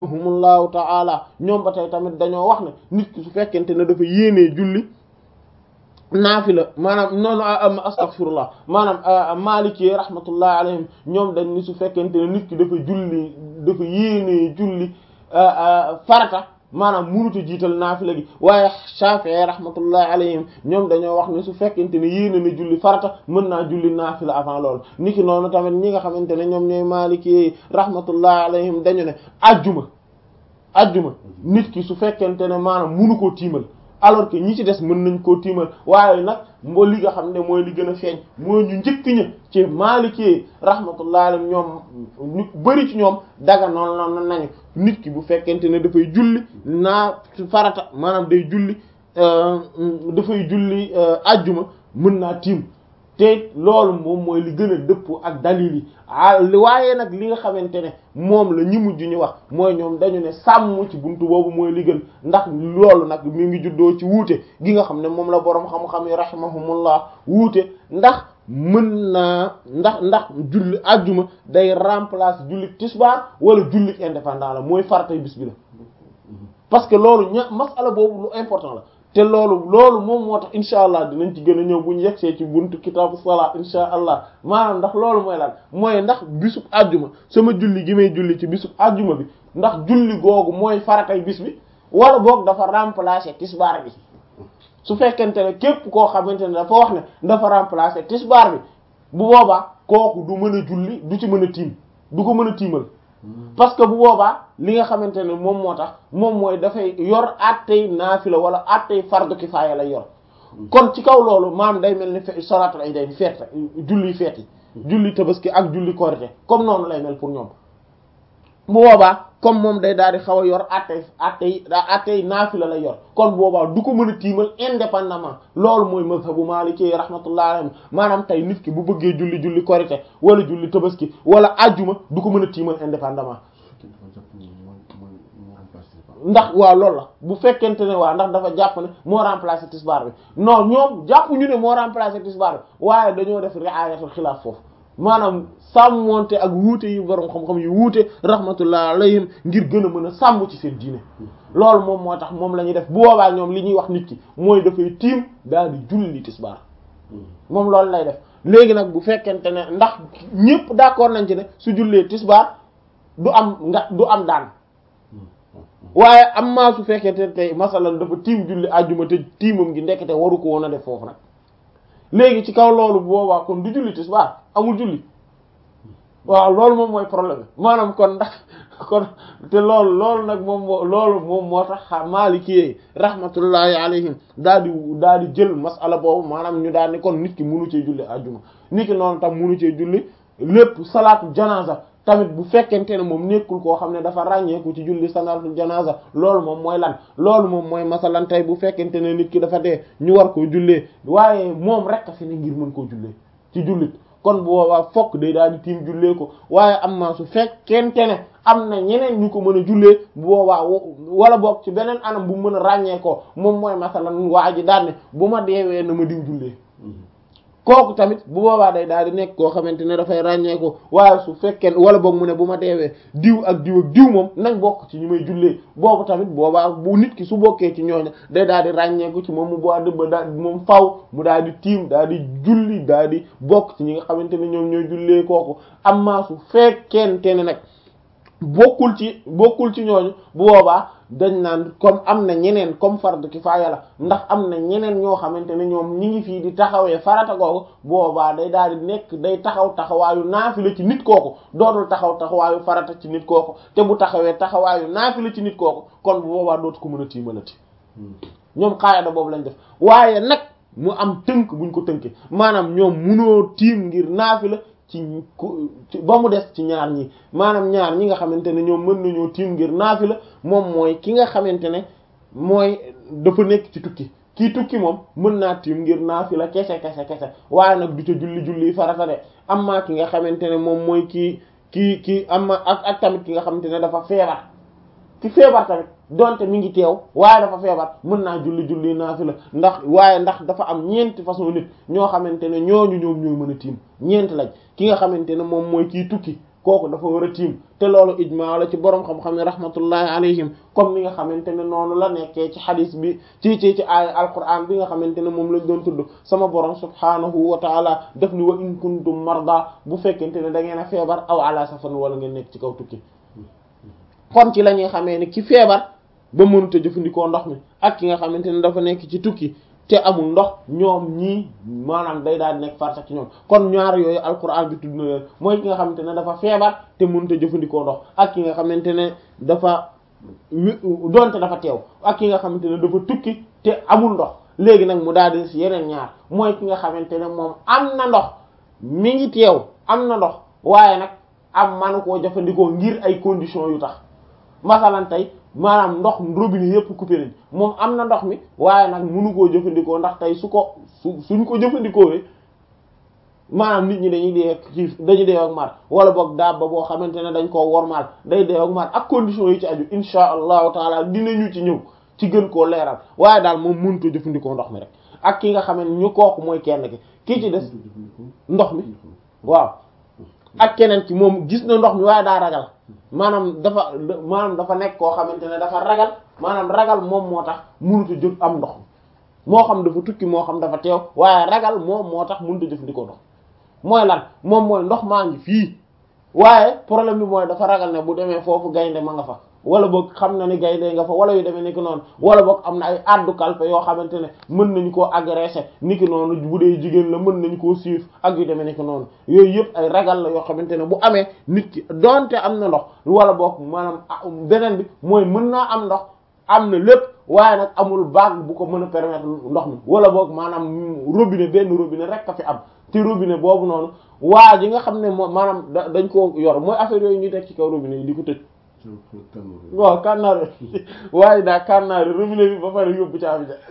humullahu ta'ala ñoom ba tey tamit dañoo wax ne nit ki su fekkente ne dafa yéenee julli naafila maanaam noonu astaghfirullah maanaam maliki rahmatullahi alayhim ñoom dañ ni su fekkente ne nit ki dafa julli dafa yéenee julli farata maanaam munuta jiital naafila gi waaye Shafi'i rahmatullahi alayhim ñoom dañoo wax ne su fekkente ne yéene na julli farata mën naa julli naafila avant loolu niki noonu tamit ñi nga xamante ne ñoom ñooy maliki rahmatullahi alayhim dañu ne ajjuma ajjuma nit ki su fekkente ne maanaam munu koo tiimal alors que ñi ci des mën nañ koo tiimal waaye nag mbo li nga xam ne mooy li gën a feeñ mooy ñu njëkk ña ci Maliki rahmatullahi alayhim ñoom ñu bari ci ñoom daga noonu noonu nañu nit ki bu fekkente ne dafay julli naa farata maanaam day julli dafay julli ajjuma mën naa tiim te loolu moom mooy li gën a dëppoo ak dalil yi waaye nag li nga xamante ne moom la ñi mujj ñu wax mooy ñoom dañu ne sàmm ci buntu boobu mooy li gën ndax loolu nag mi ngi juddoo ci wuute gi nga xam ne moom la boroom xam-xam yi rahimahumullah wuute ndax mën naa ndax ndax julli ajjuma day remplacer julli tisbaar wala julli indépendant la mooy faratay bis bi la parce que loolu ña masala boobu lu important la te loolu loolu moom moo tax incha allah dinañ ci gën a ñëw bu ñu yegsee ci buntu kitaabu salaa incha allah maanaam ndax loolu mooy lan mooy ndax bisub àjjuma sama julli gi may julli ci bisub àjjuma bi ndax julli googu mooy faratay bis bi wala boog dafa remplacer tisbaar bi su fekkente ne képp koo xamante ne dafa wax ne dafa remplacer tisbaar bi bu boobaa kooku du mën a julli du ci mën a tiim du ko mën a tiimal parce que bu boobaa li nga xamante ne moom moo tax moom mooy dafay yor attey naafila wala attey fardu kifaaya lay yor kon ci kaw loolu maam day mel ni fe salaatul iidayn feet julli feet yi julli tabaski ak julli korite comme noonu lay mel pour ñoom bu boobaa comme moom day daal di xaw a yor attey attey attey naafila lay yor kon boobaa du ko mën a tiimal indépendamment loolu mooy mazhabu maliki rahmatullahi alayhi maanaam tey nit ki bu bëggee julli julli korite wala julli tabaski wala ajjuma du ko mën a tiimal indépendamment ndax waaw loolu la bu fekkente ne waa ndax dafa jàpp ne moo remplacer tisbaar bi non ñoom jàpp ñu ne moo remplacer tisbaar bi waaye dañoo def riayatul xilaaf foofu maanaam sàmmonte ak wuute yi borom xam-xam yu wuute rahmatullah alayhim ngir gën a mën a sàmm ci seen diine loolu moom moo tax moom la ñuy def bu boobaa ñoom li ñuy wax nit ki mooy dafay tiim daal di julli tisbaar moom loolu lay def léegi nag bu fekkente ne ndax ñëpp d'accord nañ ci ne su jullee tisbaar du am nga du am daan waaye am maa su fekkente tey masalan dafa tiim julli àjjuma te tiimam gi ndekete waru ko woon a def foofu nag léegi ci kaw loolu boobaa kon du julli tisbaar amul julli waaw loolu moom mooy problème maanaam kon ndax kon te loolu loolu nag moom moo loolu moom moo tax Maliki rahmatullahi alayhim daal di daal di jël masala boobu maanaam ñu daal ni kon nit ki munu cee julli àjjuma nit ki noonu tam munu cee julli lépp salaatu janaza tamit bu fekkente ne moom nekkul koo xam ne dafa ràññeeku ci julli salaatul janaza loolu moom mooy lan loolu moom mooy masalan tey bu fekkente ne nit ki dafa dee ñu war koo jullee waaye moom rek a fi ne ngir mën koo jullee ci jullit kon bu boobaa fokk day daal di tiim jullee ko waaye am na su fekkente ne am na ñeneen ñu ko mën a jullee bu boobaa wala boog ci beneen anam bu mën a ràññee ko moom mooy masalan waa ji daal ne bu ma deewee na ma diw jullee kooku tamit bu boobaa day daal di nekk koo xamante ne dafay ràññee ko waaye su fekkee wala boog mu ne bu ma deewee diw ak diw ak diw moom nañ bokk ci ñu may jullee boobu tamit boobaa bu nit ki su bokkee ci ñooña day daal di ràññeeku ci moom mu boo dëbba daal moom faw mu daal di tiim daal di julli daal di bokk ci ñi nga xamante ne ñoom ñooy jullee kooku amma su fekkente ne nag bokkul ci bokkul ci ñooñu bu boobaa dañ naan comme am na ñeneen comme fardu kifaaya la ndax am na ñeneen ñoo xamante ne ñoom ñi ngi fii di taxawee farata googu boobaa day daal di nekk day taxaw taxawaayu naafila ci nit kooku dootul taxaw taxawaayu farata ci nit kooku te bu taxawee taxawaayu naafila ci nit kooku kon bu boobaa dootu ko mën a tiimalati ñoom xaayada boobu lañ def waaye nag mu am tënk buñ ko tënkee maanaam ñoom munoo tiim ngir naafila ci ba mu des ci ñaar ñi maanaam ñaar ñi nga xamante ne ñoom mën nañoo tiim ngir naafila moom mooy ki nga xamante ne mooy dafa nekk ci tukki kii tukki moom mën naa tiim ngir naafila kese kese kese waaye nag du ca julli julli farata de amma ki nga xamante ne moom mooy kii kii kii amma ak ak tamit ki nga xamante ne dafa feebar ki feebar tamit donte mi ngi teew waaye dafa feebar mën naa julli julli naafila ndax waaye ndax dafa am ñeenti façon nit ñoo xamante ne ñooñu ñoom ñooy mën a tiim ñeent lañ ki nga xamante ne moom mooy kii tukki kooku dafa war a tiim te loolu ijmaa la ci borom xam-xam yi rahmatullahi alayhim comme ni nga xamante ne noonu la nekkee ci xadis bi ci ci ci aaya alquran bi nga xamante ne moom lañ doon tudd sama borom subhanahu wa taala def ni wa in kuntum marda bu fekkente ne da ngeen a feebar aw ala safar wala ngeen nekk ci kaw tukki kon ci la ñuy xamee ni ki feebar ba mënut a jëfandikoo ndox mi ak ki nga xamante ne dafa nekk ci tukki te amul ndox ñoom ñii maanaam day daal nekk farata ci ñoom kon ñaar yooyu alquran bi tudd na leen mooy ki nga xamante ne dafa feebar te mënut a jëfandikoo ndox ak ki nga xamante ne dafa donte dafa teew ak ki nga xamante ne dafa tukki te amul ndox léegi nag mu daal di si yeneen ñaar mooy ki nga xamante ne moom am na ndox mi ngi teew am na ndox waaye nag am manu koo jëfandikoo ngir ay conditions yu tax masalan tey maanaam ndox robinet yépp coupé nañ moom am na ndox mi waaye nag mënu koo jëfandikoo ndax tey su ko su suñ ko jëfandikoo maanaam nit ñi dañuy dee xiif dañuy dee ak mar wala boog dabba boo xamante ne dañ koo wormaal day dee ak mar ak conditions yi ci aju insha allahu taala dinañu ci ñëw ci gën koo leeral waaye daal moom mënutoo jëfandikoo ndox mi rek ak ki nga xam ne ñu kooku mooy kenn ki kii ci des ndox mi waaw ak keneen ci moom gis na ndox mi waaye daa ragal maanaam dafa maanaam dafa nekk koo xamante ne dafa ragal maanaam ragal moom moo tax mënut a jóg am ndox moo xam dafa tukki moo xam dafa teew waaye ragal moom moo tax mënut a jëfandikoo ndox mooy lan moom mooy ndox maa ngi fii waaye problème bi mooy dafa ragal ne bu demee foofu gaynde ma nga fa wala boog xam na ni gaynde nga fa wala yu demee niki noonu wala boog am na ay addu kalpe yoo xamante ne mën nañu koo agressé niki noonu bu dee jigéen la mën nañu koo siif ak yu demee niki noonu yooyu yëpp ay ragal la yoo xamante ne bu amee nit ki donte am na ndox wala boog maanaam beneen bi mooy mën naa am ndox am na lépp waaye nag amul baag bu ko mën a permettre ndox mi wala boog maanaam robinet benn robinet rek a fi am te robinet boobu noonu waa ji nga xam ne moom maanaam dañ koo yor mooy affaire yooyu ñuy teg ci kaw robinet yi di ko tëj waaw kànnaar waaye daa kànnaar robinet bi ba pare yóbbu caabi ja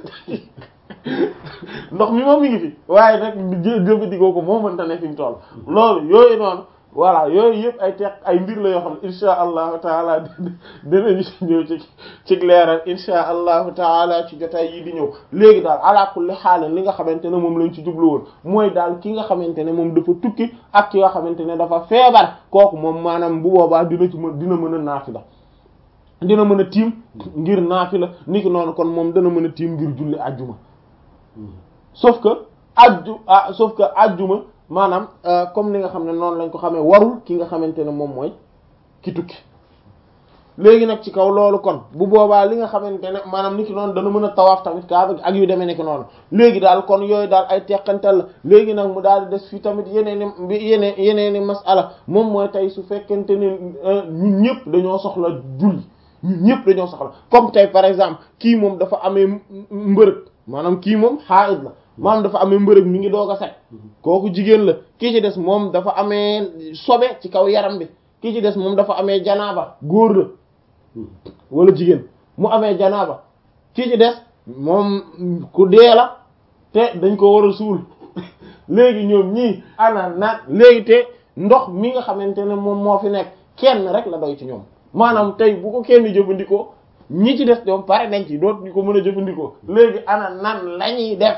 ndox mi moom mi ngi fi waaye nag jëfandikoo ko moo mënta ne fi mu toll loolu yooyu noonu voilà yooyu yëpp ay teq ay mbir la yoo xam ne insha allahu taala dinañu ci ñëw ci ci leeral insha allahu taala ci jotaay yi di ñëw léegi daal ala kulli xaal li nga xamante ne moom lañ ci jublu woon mooy daal ki nga xamante ne moom dafa tukki ak ki nga xamante ne dafa feebar kooku moom maanaam bu boobaa dina ci mën dina mën a naafila dina mën a tiim ngir naafila niki noonu kon moom dana mën a tiim ngir julli ajjuma sauf que ajju ah sauf que ajjuma maanaam comme ni nga xam ne noonu lañ ko xamee warul ki nga xamante ne moom mooy ki tukki léegi nag ci kaw loolu kon bu boobaa li nga xamante ne maanaam ni ki noonu dana mën a tawaaf tamit kaaba ak yu demee nekk noonu léegi daal kon yooyu daal ay teqantal la léegi nag mu daal di des fii tamit yeneeni yeneen yeneeni masala moom mooy tey su fekkente ne ñun ñëpp dañoo soxla julli ñun ñëpp dañoo soxla comme tey par exemple kii moom dafa amee mbërëg maanaam kii moom xaayit la maanaam dafa amee mbërëg mi ngi doog a set kooku jigéen la kii ci des moom dafa amee sobe ci kaw yaram bi kii ci des moom dafa amee janaaba góor la wala jigéen mu amee janaaba kii ci des moom ku dee la te dañ ko war a suul léegi ñoom ñii ana naan léegi te ndox mi nga xamante ne moom moo fi nekk kenn rek la doy ci ñoom maanaam tey bu ko kenn jëfandikoo ñi ci des ñoom pare nañ ci dootuñu ko mën a jëfandikoo léegi ana nan lañuy def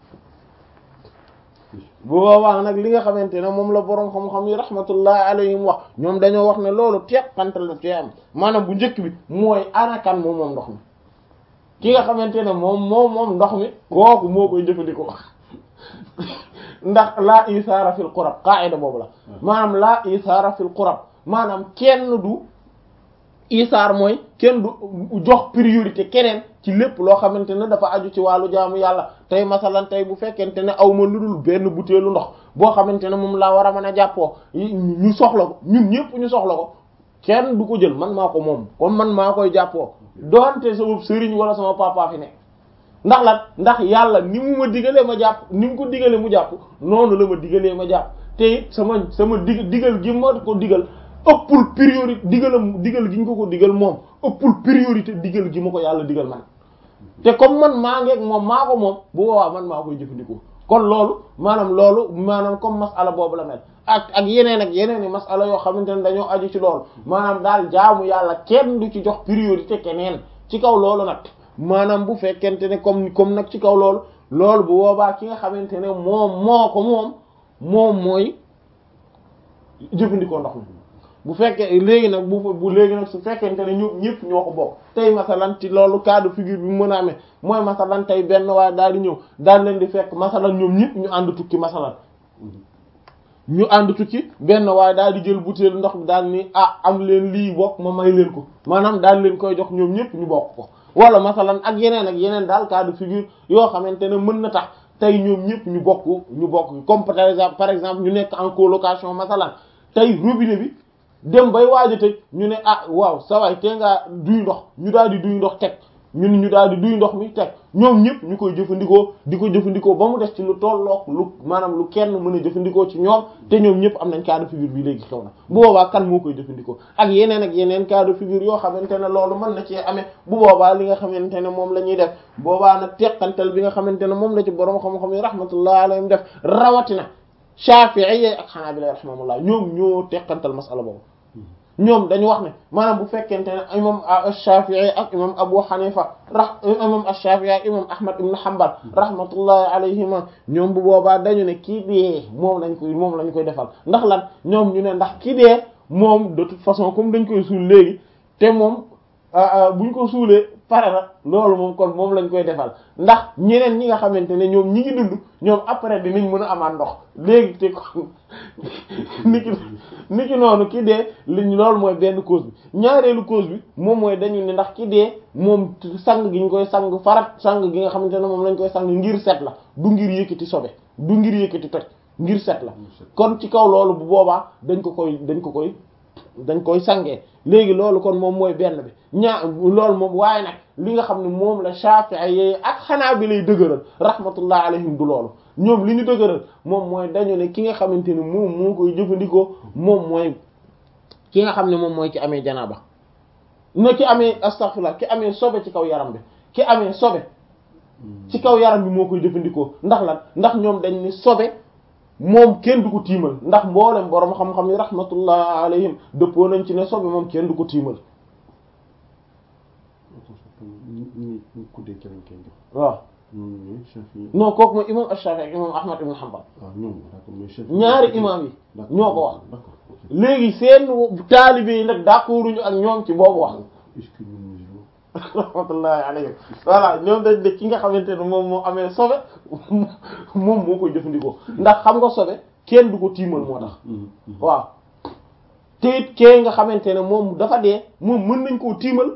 bu boobaa nag li nga xamante ne moom la boroom xam-xam yi rahmatullahi alayhim wax ñoom dañoo wax ne loolu teqantal la te am maanaam bu njëkk bi mooy anakan moom moom ndox mi ki nga xamante ne moom moom moom ndox mi kooku moo koy jëfandikoo ndax laa isaara fil qurab qaida boobu la maanaam laa isaara fil qurab maanaam kenn du isaar mooy kenn du jox priorité keneen ci lépp loo xamante ne dafa aju ci wàllu jaamu yàlla tey masalan tey bu fekkente ne aw ma lu dul benn butéelu ndox boo xamante ne moom laa war a mën a jàppoo ñu soxla ko ñun ñëpp ñu soxla ko kenn du ko jël man maa ko moom comme man maa koy jàppoo doonte sama sëriñ wala sama papa fi ne ndax lan ndax yàlla ni mu ma digalee ma jàpp ni mu ko digalee mu jàpp noonu la ma digalee ma jàpp te it sama sama dig digal gi ma ko digal ëppul priorité digalam digal gi ñu ko ko digal moom ëppul priorité digal gi ma ko yàlla digal man te comme man maa ngeeg moom maa ko moom bu boobaa man maa koy jëfandikoo kon loolu maanaam loolu maanaam comme masala boobu la mel ak ak yeneen ak yeneen i masala yoo xamante ne dañoo aju ci loolu maanaam daal jaamu yàlla kenn du ci jox priorité keneen ci kaw loolu nag maanaam bu fekkente ne comme comme nag ci kaw loolu loolu bu boobaa ki nga xamante ne moom moo ko moom moom mooy jëfandikoo ndox mi bu fekkee léegi nag bu bu léegi nag su fekkente ne ñoom ñëpp ñoo ko bokk tey masalan ci loolu cas de figure bi mu mën a amee mooy masalan tey benn waaye daal di ñëw daal leen di fekk masalan ñoom ñëpp ñu ànd tukki masalan ñu ànd tukki benn waaye daal di jël butéel ndox bi daal ni ah am leen lii bokk ma may leen ko maanaam daal leen koy jox ñoom ñëpp ñu bokk ko wala masalan ak yeneen ak yeneen daal cas de figure yoo xamante ne mën na tax tey ñoom ñëpp ñu bokk ñu bokk comme par exemple par exemple ñu nekk en colocation masalan tey robinet bi dem bay waaj a tëj ñu ne ah waaw sa waay tee ngaa duy ndox ñu daal di duy ndox teg ñun ñu daal di duy ndox mi teg ñoom ñëpp ñu koy jëfandikoo di ko jëfandikoo ba mu des ci lu tollook lu maanaam lu kenn mën a jëfandikoo ci ñoom te ñoom ñëpp am nañ cas de figure bi léegi xew na bu boobaa kan moo koy jëfandikoo ak yeneen ak yeneen cas de figure yoo xamante ne loolu mën na cee amee bu boobaa li nga xamante ne moom la ñuy def boobaa nag teqantal bi nga xamante ne moom la ci borom xam-xam yi rahmatullah alayhim def rawatina Shafi'i ak Hanabila rahmatullah ñoom ñoo teqantal masala boobu ñoom dañu wax ne maanaam bu fekkente ne imam Shafi'i ak imam Abu Hanifa ra imam Shafi'i ak imam Ahmad ibn Hanbal rahmatullahi alayhima ñoom bu boobaa dañu ne kii dee moom lañ koy moom lañ koy defal ndax lan ñoom ñu ne ndax kii dee moom de toute façon comme dañ koy suul léegi te moom buñ ko suulee pare na loolu moom kon moom lañ koy defal ndax ñeneen ñi nga xamante ne ñoom ñi ngi dund ñoom après dinañ mën a amaat ndox léegi te kon niki niki noonu ki dee liñ loolu mooy benn cause bi ñaareelu cause bi moom mooy dañu ne ndax ki dee moom sang gi ñu koy sang farat sang gi nga xamante ne moom lañ koy sang ngir set la du ngir yëkkati sobe du ngir yëkkati toj ngir set la kon ci kaw loolu bu boobaa dañ ko koy dañ ko koy dañ koy sangee léegi loolu kon moom mooy benn bi ñaa loolu moom waaye nag li nga xam ne moom la Shafi'i yi ak xanaa bi lay dëgëral rahmatullah alayhim du loolu ñoom li ñu dëgëral moom mooy dañu ne ki nga xamante ne moom moo koy jëfandikoo moom mooy ki nga xam ne moom mooy ki amee janaaba na ki amee astaghfirullah ki amee sobe ci kaw yaram bi ki amee sobe ci kaw yaram bi moo koy jëfandikoo ndax lan ndax ñoom dañ ni sobe moom kenn du ko tiimal ndax mboolem borom xam-xam yi rahmatullah alayhim dëppoo nañ ci ne sobe moom kenn du ko tiimal waaw non kooku mooy imam Ash-Shafi'i ak imam Ahmad ibn Hanbal ñaari imam yi ñoo ko wax léegi seen taalibe yi nag d'accorduñu ak ñoom ci boobu wax rahmatullahi alayhim voilà ñoom dañ de ki nga xamante ne moom moo amee sobe moom moo koy jëfandikoo ndax xam nga sobe kenn du ko tiimal moo tax waaw te it kee nga xamante ne moom dafa dee moom mën nañ koo tiimal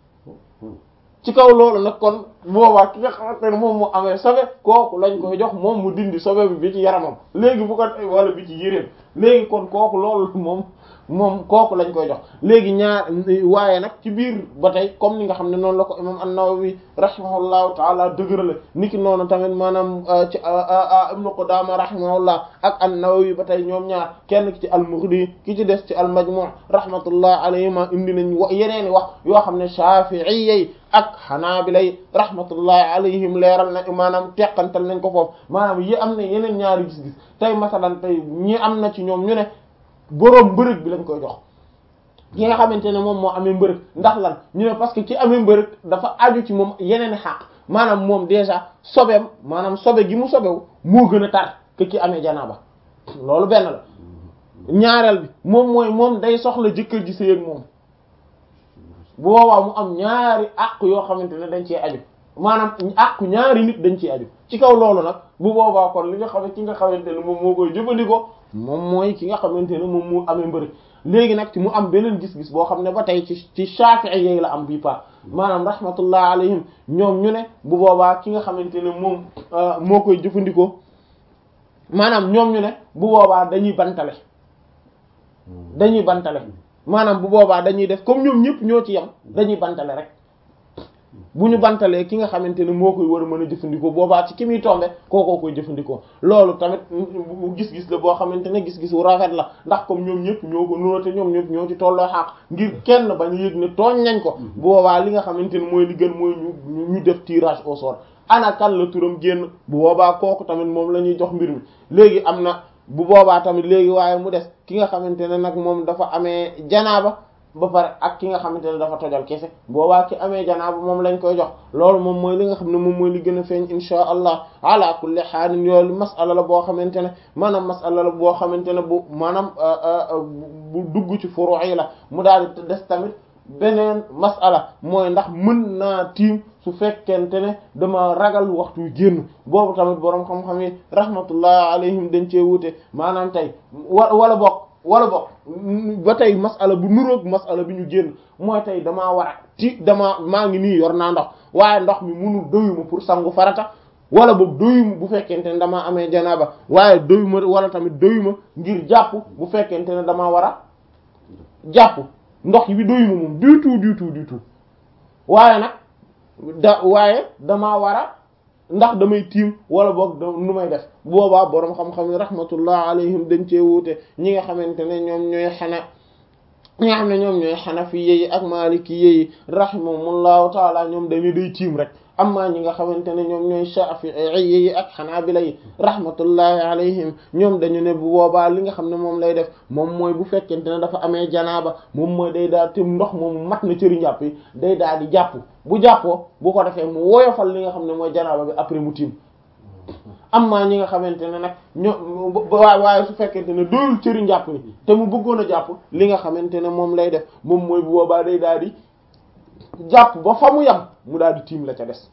ci kaw loolu nag kon boobaa ki nga xamante ne moom moo amee sobe kooku lañ koy jox moom mu dindi sobe bi bi ci yaramam léegi bu ko wala bi ci yéreem léegi kon kooku loolu moom moom kooku lañ koy jox léegi ñaar waaye nag ci biir ba tey comme ni nga xam ne noonu la ko imam an-Nawawi rahimahullahu taala dëgërale niki noonu tamit maanaam ci Ibn Qudama rahimahullah ak an-Nawawi ba tey ñoom ñaar kenn ki ci al-Mughni ki ci des ci al-Majmu' rahmatullah alayhima indi nañ wa yeneeni wax yoo xam ne Shafi'i ak Hanabila rahmatullahi alayhim leeral na maanaam teqantal nañ ko foofu maanaam yi am na yeneen ñaari gis-gis tey masalan tey ñi am na ci ñoom ñu ne boroom mbërëg bi lañ koy jox ki nga xamante ne moom moo amee mbërëg ndax lan ñu ne parce que ci amee mbërëg dafa aju ci moom yeneen xaq maanaam moom déjà sobeem maanaam sobe gi mu sobewu moo gën a tar que ki amee janaaba loolu benn la ñaareel bi moom mooy moom day soxla jëkkër ji sëy ak moom bu boobaa mu am ñaari àq yoo xamante ne dañ cee aju maanaam àqu ñaari nit dañ ciy aju ci kaw loolu nag bu boobaa kon li nga xam ne ki nga xamante ne moom moo koy jëfandikoo moom mooy ki nga xamante ne moom moo amee mbërëg léegi nag ci mu am beneen gis-gis boo xam ne ba tey ci ci Shafi'i yi la am bii pa maanaam rahmatullah alayhim ñoom ñu ne bu boobaa ki nga xamante ne moom moo koy jëfandikoo maanaam ñoom ñu ne bu boobaa dañuy bantale dañuy bantale maanaam bu boobaa dañuy def comme ñoom ñëpp ñoo ci yem dañuy bantale rek bu ñu bantalee ki nga xamante ne moo koy war a mën a jëfandikoo boobaa ci ki muy tombe kookoo koy jëfandikoo loolu tamit gis-gis la boo xamante ne gis-gis wu rafet la ndax comme ñoom ñëpp ñoo ko noote ñoom ñëpp ñoo ci tolloo xaq ngir kenn bañ a yëg ne tooñ nañ ko boobaa li nga xamante ne mooy li gën mooy ñu ñu def tirage au sort ana kan la turam génn bu boobaa kooku tamit moom la ñuy jox mbir mi léegi am na bu boobaa tamit léegi waaye mu des ki nga xamante ne nag moom dafa amee janaaba ba pare ak ki nga xamante ne dafa tojal kese boobaa ki amee janaaba moom lañ koy jox loolu moom mooy li nga xam ne moom mooy li gën a feeñ insha allah ala kulli xaalin yoolu masala la boo xamante ne maanaam masala la boo xamante ne bu maanaam bu dugg ci furu yi la mu daal di des tamit beneen masala mooy ndax mën naa tiim su fekkente ne dama ragal waxtu wi génn boobu tamit boroom xam-xam yi rahmatullah alayhim dañ cee wute maanaam tey wa wala bokk wala bokk ba tey masala bu nuroog masala bi ñu génn mooy tey damaa war a ti damaa maa ngi nii yor naa ndox waaye ndox mi munu doyuma pour sangu farata wala boog doyuma bu fekkente ne damaa amee janaaba waaye doyuma wala tamit doyuma ngir jàpp bu fekkente ne damaa war a jàpp ndox yi bi doyuma moom du tout du tout du tout waaye nag da waaye damaa war a ndax damay tiim wala boog nu may def boobaa boroom xam-xam yi rahmatullah alayhim dañ cee wuute ñi nga xamante ne ñoom ñooy xana ñi nga xam ne ñoom ñooy xanafi yi ak maliki yi rahimahumullahu taala ñoom dañu day tiim rek amma ñi nga xamante ne ñoom ñooy shafi'i yi ak xanaabila yi rahmatullahi alayhim ñoom dañu ne bu boobaa li nga xam ne moom lay def moom mooy bu fekkente ne dafa amee janaaba moom mooy day daal tim ndox moom mat na cëri njàpp yi day daal di jàpp bu jàppoo bu ko defee mu woyofal li nga xam ne mooy janaaba bi après mu tiim amma ñi nga xamante ne nag ñoo waaye waaye su fekkente ne doyul cëri njàpp yi te mu bëggoon a jàpp li nga xamante ne moom lay def moom mooy bu boobaa day daal di jàpp ba fa mu yam mu daal di tiim la ca des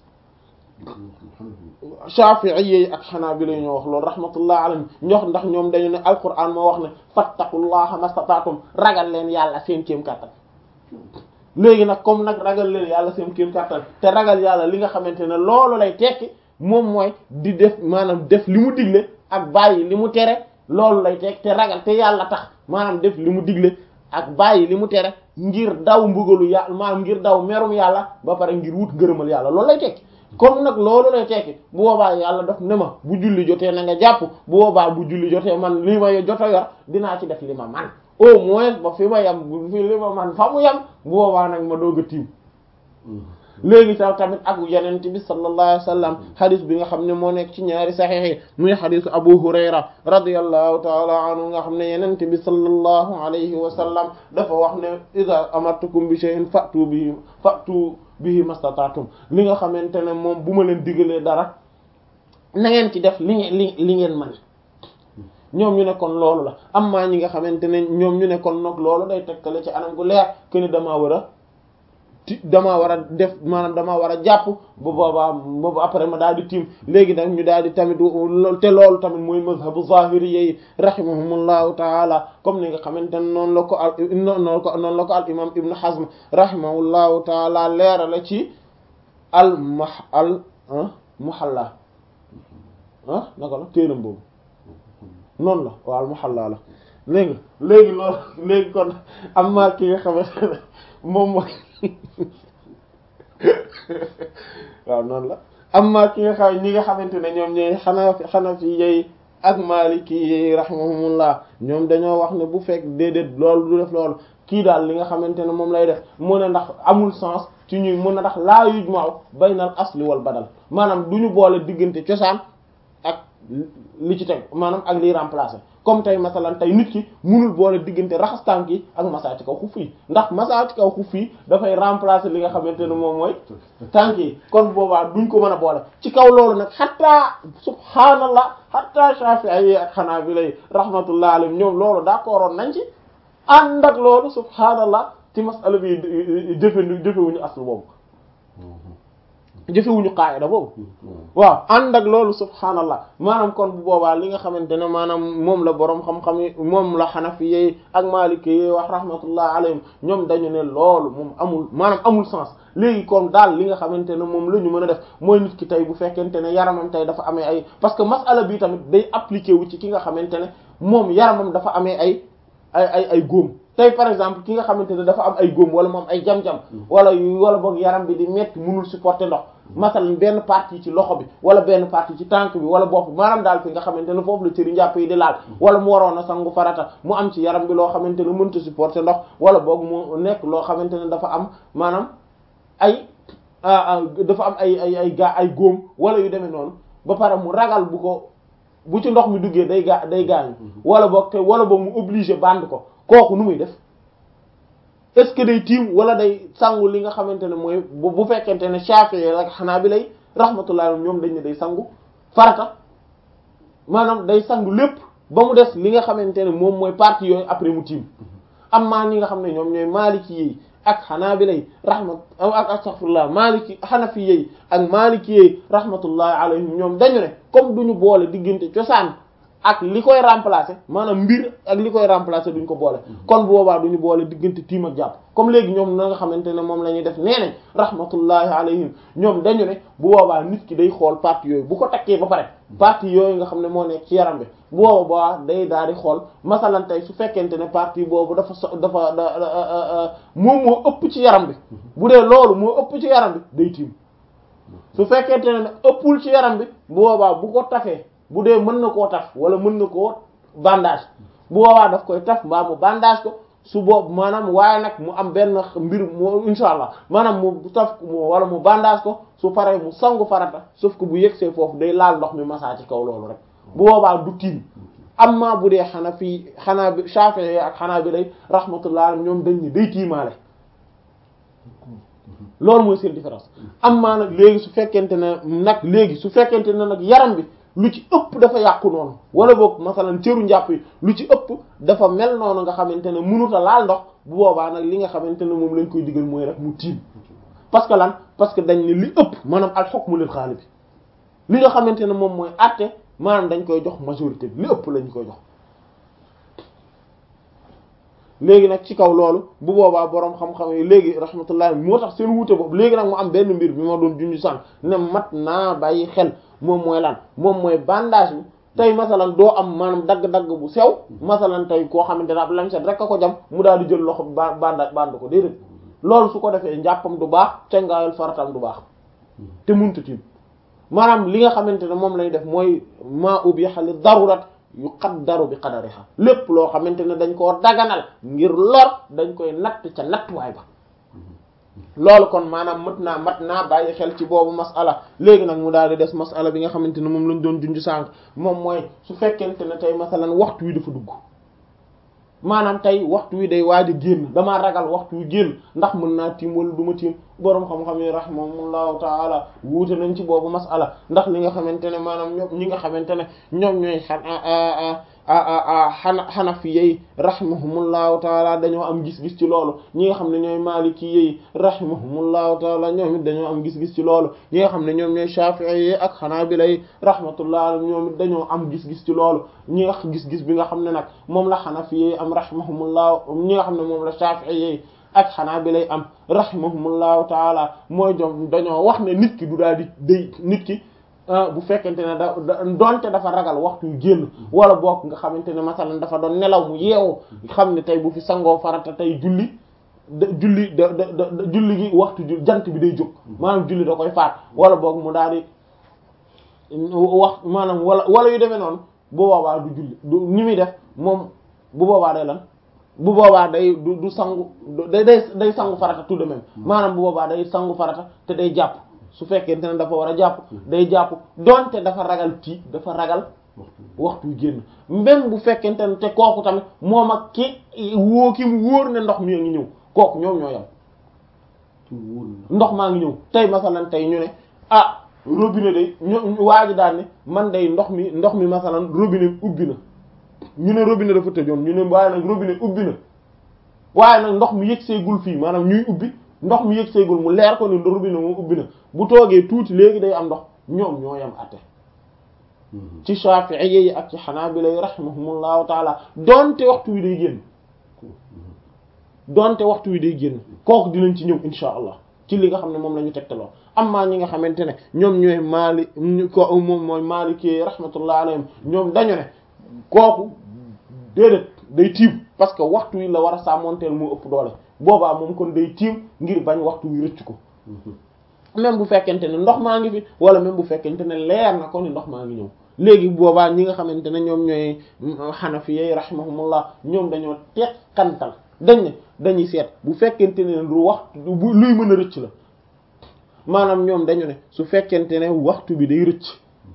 Shafi'i yi ak Hanabila ñoo wax loolu rahmatullah alayhim ñox ndax ñoom dañu ne alquran moo wax ne fattaqullaha mastata'tum ragal leen yàlla seen kéem kàttan léegi nag comme nag ragal leen yàlla seen kéem kàttan te ragal yàlla li nga xamante ne loolu lay tekki moom mooy di def maanaam def li mu digle ak bàyyi li mu tere loolu lay tekki te ragal te yàlla tax maanaam def li mu digle ak bàyyi li mu tere ngir daw mbugalu yàlla maanaam ngir daw merum yàlla ba pare ngir wut ngërëmal yàlla loolu lay tekki comme nag loolu lay tekki bu boobaa yàlla daf ne ma bu julli jotee na nga jàpp bu boobaa bu julli jotee man li ma joto yor dinaa ci def li ma man au moins ba fi ma yam bu fi li ma man fa mu yam bu boobaa nag ma doog a tiim léegi taw tamit ak yenente bi sallallahu alayhi wa sallam xadis bi nga xam ne moo nekk ci ñaari saxiix yi muy xadisu abu hurayra radiyallahu taala anhu nga xam ne yenente bi sallallahu alayhi wa sallam dafa wax ne ida amartukum bi shay'in fa'tu bihi fa'tu bihi mastata'tum li nga xamante ne moom bu ma leen digalee dara na ngeen ci def li ngeen li li ngeen man ñoom ñu ne kon loolu la amma ñi nga xamante ne ñoom ñu ne kon nag loolu day tekkale ci anam gu leer que ni damaa war a ti damaa war a def maanaam damaa war a jàpp bu boobaa boobu après ma daal di tiim léegi nag ñu daal di tamit te loolu tamit mooy mazhabu zahiri yi rahimahumullahu taala comme ni nga xamante ne noonu la ko al noonu ko noonu la ko al imam ibnu hazm rahimahullahu taala leera la ci al ma al muhalla ah naka la téeram boobu noonu la waaw al muhalla la léegi léegi loolu léegi kon am na ki nga xamante ne moom mooy waaw noonu la amma ki nga xam ñi nga xamante ne ñoom ñooy xanaa xanafi yi ak maliki yi rahimahumullah ñoom dañoo wax ne bu fekk déedéet loolu du def loolu kii daal li nga xamante ne moom lay def mu ne ndax amul sens ci ñuy mun a ndax laa yujma'u baynal asli wal badal maanaam du ñu boole diggante cosaan ak li ci teg maanaam ak liy remplacer comme tey masalan tey nit ki munul boole diggante raxas tànk yi ak masaa ci kaw xuf yi ndax masaa ci kaw xuf yi dafay remplacer li nga xamante ne moom mooy tànk yi kon boobaa duñ ko mën a boole ci kaw loolu nag xataa subhaanallah xataa Shafi'i yi ak Hanabila yi rahmatullah alayhim ñoom loolu d'accordoon nañ ci ànd ak loolu subhaanallah ci masala bi jëfe jëfewuñu aslu boobu jëfewuñu qaayida boobu waaw ànd ak loolu subhaanallah maanaam kon bu boobaa li nga xamante ne maanaam moom la boroom xam-xam yi moom la xanafi yi ak maliki yi wax rahmatullah alayhim ñoom dañu ne loolu moom amul maanaam amul sens léegi kon daal li nga xamante ne moom la ñu mën a def mooy nit ki tey bu fekkente ne yaramam tey dafa amee ay parce que masala bi tamit day appliqué wu ci ki nga xamante ne moom yaramam dafa amee ay ay ay ay góom tey par exemple ki nga xamante ne dafa am ay góom wala moom ay jam-jam wala wala boog yaram bi di metti mënul supporter ndox masalan benn partie ci loxo bi wala benn partie ci tànk bi wala bopp maanaam daal fi nga xamante ne foofu la cëri njàpp yi di laal wala mu waroon a sangu farata mu am ci yaram bi loo xamante ne mënta supporter ndox wala boog mu nekk loo xamante ne dafa am maanaam ay dafa am ay ay ay gaa ay góom wala yu demee noonu ba pare mu ragal bu ko bu ci ndox mi duggee day gaa day gaañu wala boog te wala boog mu obligé band ko kooku nu muy def est-ce que day tiim wala day sangu li nga xamante ne mooy bu fekkente ne Shafi'i ak Hanabila rahmatullah ñoom dañ ne day sangu farata maanaam day sangu lépp ba mu des li nga xamante ne moom mooy partie yooyu après mu tiim am maa ñi nga xam ne ñoom ñooy Maliki yi ak Hanabila rahmat ak astaghfirullah Maliki Hanafi yi ak Maliki yi rahmatullah alayhim ñoom dañu ne comme duñu boole diggante cosaan ak li koy remplacer maanaam mbir ak li koy remplacer duñ ko boole kon bu boobaa duñu boole diggante tiim ak jàpp comme léegi ñoom na nga xamante ne moom la ñuy def nee nañ rahmatullahi alayhim ñoom dañu ne bu boobaa nit ki day xool partie yooyu bu ko takkee ba pare partie yooyu nga xam ne moo nekk ci yaram bi bu boobaa day daal di xool masalan tey su fekkente ne partie boobu dafa so dafa da moom moo ëpp ci yaram bi bu dee loolu moo ëpp ci yaram bi day tiim su fekkente ne ëppul ci yaram bi bu boobaa bu ko tafee bu dee mën na koo taf wala mën na koo bandage bu boobaa daf koy taf mbaa mu bandage ko su boobu maanaam waaye nag mu am benn mbir mu insha allah maanaam mu taf mu wala mu bandage ko su paree mu sangu farata sauf que bu yegsee foofu day laal ndox mi masaa ci kaw loolu rek bu boobaa du tiim amma bu dee xanaa fii xanaa bi Shafi'i ak xanaa bi lay rahmatullah ñoom dañ ni day tiimaale loolu mooy seen différence amma nag léegi su fekkente ne nag léegi su fekkente ne nag yaram bi lu ci ëpp dafa yàqu noonu wala boog masalan cëru njàpp yi lu ci ëpp dafa mel noonu nga xamante ne mënuta laal ndox bu boobaa nag li nga xamante ne moom lañ koy digal mooy rek mu tiim parce que lan parce que dañ ne li ëpp maanaam al hukmu lil ghalib li nga xamante ne moom mooy àtte maanaam dañ koy jox majorité bi li ëpp lañ koy jox léegi nag ci kaw loolu bu boobaa boroom xam-xam yi léegi rahmatullah moo tax seen wuute boobu léegi nag mu am benn mbir bi ma doon junj sànq ne mat naa bàyyi xel moom mooy lan moom mooy bandage bi tey masalan doo am maanaam dagg-dagg bu sew masalan tey koo xamante ne ab lamset rek a ko jam mu daal di jël loxo ba banda band ko déedéet loolu su ko defee njàppam du baax cangaayal faratam du baax te muntu tiim maanaam li nga xamante ne moom lay def mooy maa ubbi xali darurat yu qaddaru bi qadariha lépp loo xamante ne dañ koo daganal ngir lor dañ koy natt ca nattuwaay ba loolu kon maanaam mat naa mat naa bàyyi xel ci boobu masala léegi nag mu daal di des masala bi nga xamante ne moom lañ doon junj sànq moom mooy su fekkente ne tey masalan waxtu wi dafa dugg maanaam tey waxtu wi day waaj a génn damaa ragal waxtu wi génn ndax mën naa tiim wala du ma tiim boroom xam-xam yi rahimahumullahu taala wuute nañ ci boobu masala ndax li nga xamante ne maanaam ñoom ñi nga xamante ne ñoom ñooy xan xana xanafi yey rahimahumullahu taala dañoo am gis-gis ci loolu ñi nga xam ne ñooy maliki yey rahimahumullahu taala ñoom it dañoo am gis-gis ci loolu ñi nga xam ne ñoom ñooy shafi'i yi ak xanaabila yi rahmatullah ñoom it dañoo am gis-gis ci loolu ñi nga gis-gis bi nga xam ne nag moom la xanafi yi am rahimahumullahu ñi nga xam ne moom la shafi'i yi ak xanaa bi lay am rahimahumullahu taala mooy jom dañoo wax ne nit ki du daal di day nit ki bu fekkente ne da donte dafa ragal waxtu yu génn wala boog nga xamante ne masalan dafa doon nelaw mu yeewu xam ne tey bu fi sangoo farata tey julli da julli da da julli gi waxtu jant bi day jóg maanaam julli da koy faat wala boog mu daal di wax maanaam wala wala yu demee noonu bu boobaa du julli du ni muy def moom bu boobaa day lan bu boobaa day du du sangu day day day sangu farata tout de même maanaam bu boobaa day sangu farata te day jàpp su fekkente ne dafa war a jàpp day jàpp donte dafa ragal tii dafa ragal waxtu yu génn même bu fekkente ne te kooku tamit moom ak ki woo ki mu wóor ne ndox mi ngi ñëw kooku ñoom ñoo yam ndox maa ngi ñëw tey masalan tey ñu ne ah robinet day ñu waa ji daal ne man day ndox mi ndox mi masalan robinet ubbi na ñu ne robinet dafa tëjoon ñu ne waaye nag robinet ubbi na waaye nag ndox mi yëg seegul fii maanaam ñuy ubbi ndox mi yëg seegul mu leer ko ne robinet moom ubbi na bu toogee tuuti léegi day am ndox ñoom ñoo yam atte ci Shafi'i yi ak ci Hanabila yi rahimahumullahu taala donte waxtu wi day génn donte waxtu wi day génn kooku dinañ ci ñëw insha allah ci li nga xam ne moom la ñu tegtaloo amma ñi nga xamante ne ñoom ñooy maali ko moom mooy Maliki rahmatullah alayhim ñoom dañu ne kooku déedéet day tiim parce que waxtu wi la war a sàmmonteel moo ëpp doole boobaa moom kon day tiim ngir bañ waxtu wi rëcc ko même bu fekkente ne ndox maa ngi fi wala même bu fekkente ne leer na ko ni ndox maa ngi ñëw léegi boobaa ñi nga xamante ne ñoom ñooy xanafi yi rahimahumullah ñoom dañoo teqantal dañ ne dañuy seet bu fekkente ne lu waxtu luy mën a rëcc la maanaam ñoom dañu ne su fekkente ne waxtu bi day rëcc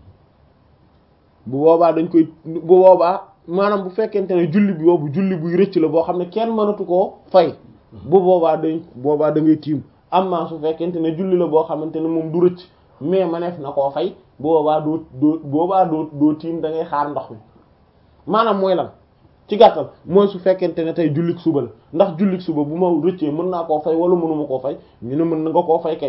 bu boobaa dañ koy bu boobaa maanaam bu fekkente ne julli bi boobu julli buy rëcc la boo xam ne kenn mënatu koo fay bu boobaa dañ boobaa da ngay tiim amma su fekkente ne julli la boo xamante ne moom du rëcc mais maneef na koo fay boobaa doo doo boobaa doo doo tiim da ngay xaar ndox mi maanaam mooy lan ci gàttal mooy su fekkente ne tey jullik suba la ndax jullik suba bu ma rëccee mën naa koo fay wala mënuma koo fay ñu ne mën na nga koo fay kay